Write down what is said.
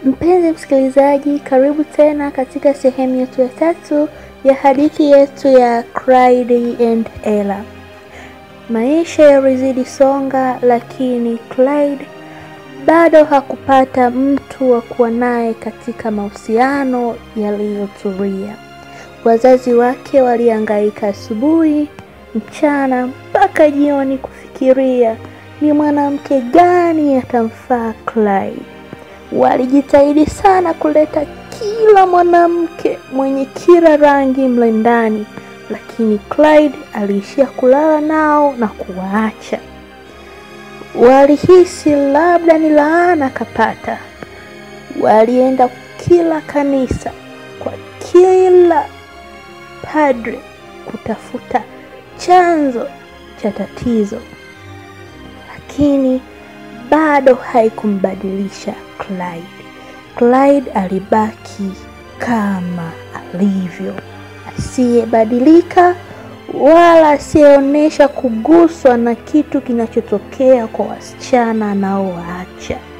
Mpenzi msikilizaji, karibu tena katika sehemu yetu ya tatu ya hadithi yetu ya Clyde and Ella. Maisha yalizidi songa, lakini Clyde bado hakupata mtu wa kuwa naye katika mahusiano yaliyotulia. Wazazi wake walihangaika asubuhi, mchana mpaka jioni kufikiria ni mwanamke gani atamfaa Clyde. Walijitahidi sana kuleta kila mwanamke mwenye kila rangi mle ndani, lakini Clyde aliishia kulala nao na kuwaacha. Walihisi labda ni laana kapata. Walienda kila kanisa, kwa kila padre kutafuta chanzo cha tatizo, lakini bado haikumbadilisha Clyde. Clyde alibaki kama alivyo, asiyebadilika wala asiyeonyesha kuguswa na kitu kinachotokea kwa wasichana anaowaacha.